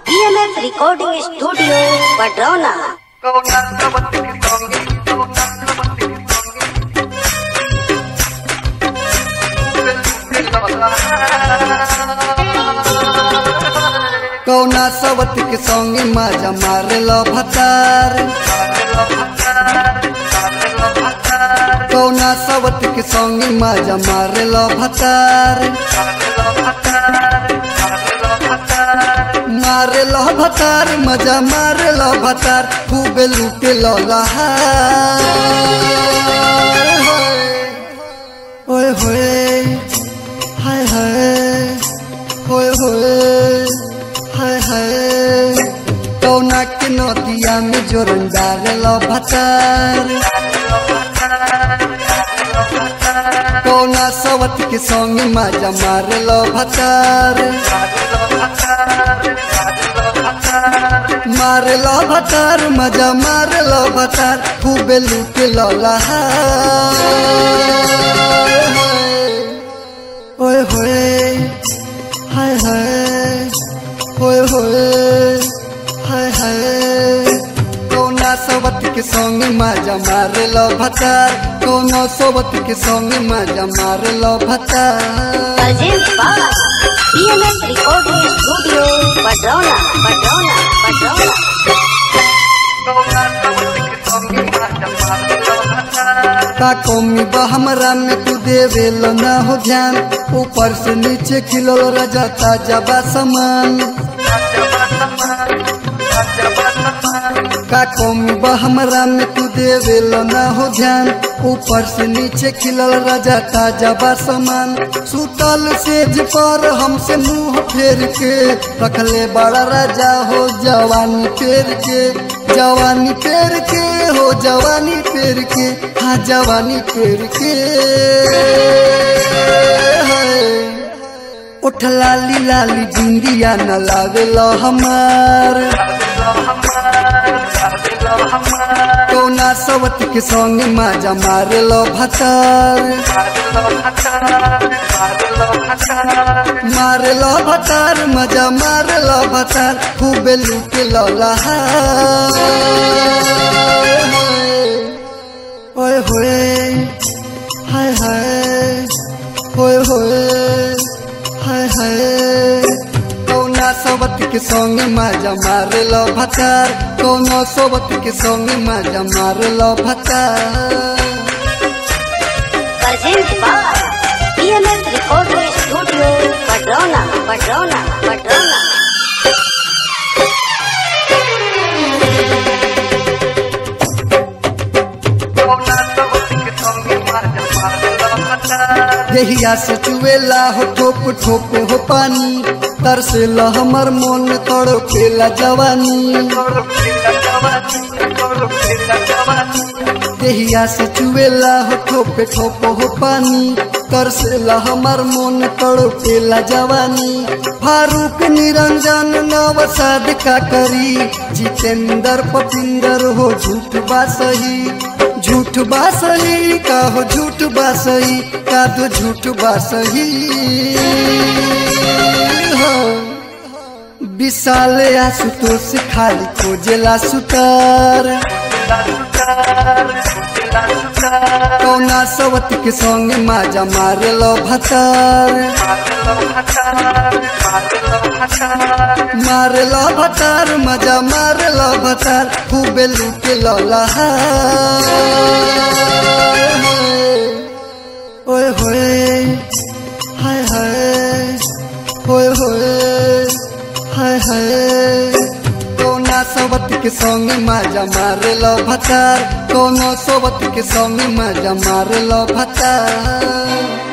BMF Recording Studio, Padrona. कौना सवत के संगे माजा मारेल भतार कौना सवत के संगे माजा मारेल भतार मारेल भतार मजा मारेल भतार खूबे लूटे लहार ओए होए हाय हाय होए होए हाय हाय कौना के नदिया में जोरन डाल भतार कौना सवत के संग माजा मारल भतार मारल भतार मजा मारल भतार खूबे लूटे लहार ओए होए हाय हाय होए होए हाय हाय कौना सोबत के संग माजा मारल भतार कौना सोबत के संग माजा मारल भतार Present by BMF Recording Studio, Padrona, Padrona, Padrona. का कौमी बा हमरा में तू देवेल ना हो ध्यान ऊपर से नीचे खिलल रजा ताजा बा समान का कौमी बा हमरा में तू देवेल ना हो ध्यान ऊपर से नीचे खिलल राजा ताजा बा समान सुतल सेज पर हमसे मुंह फेर के रखले बड़ा राजा हो जवानी फेर के जवानी फेर के हो जवानी फेर के हाँ जवानी फेर के हाय। उठ लाली लाली बिंदिया न लावेल हमार कौना सवत के संग माजा मारेल भतार मारेल भतार मजा मारेल भतार खूबे लूटे लहार ओए होए हाय हाय होए होए हाय हाय कौना सोबत के संग माजा मारेल भतार कौना सोबत के संग माजा मारेल भतार Present by BMF Recording Studio, Padrona, Padrona, Padrona. देहिया से चुएला हो ठोप ठोप हो पानी तरसेला हमर मन तड़पेला जवानी देहिया से चुएला हो ठोप ठोप हो पानी तरसेला हमर मन तड़पेला जवानी फारूक निरंजन नवसाद का करी जितेंद्र पपिंदर हो झूठ बा सही झूठ बा सही का हो झूठ बा सही का दो झूठ बा सही हो विशाल आशुतोष खाली खोजेला सुतार कौना सवत के संग माजा मारेल भतार मारेल भतार मजा मारेल भतार खूबे लूटे लहार ओए होए हाय हाय होए होए हाय हाय कौना सोबत के संग माजा मारेल भतार कौना सोबत के संग माजा मारेल भतार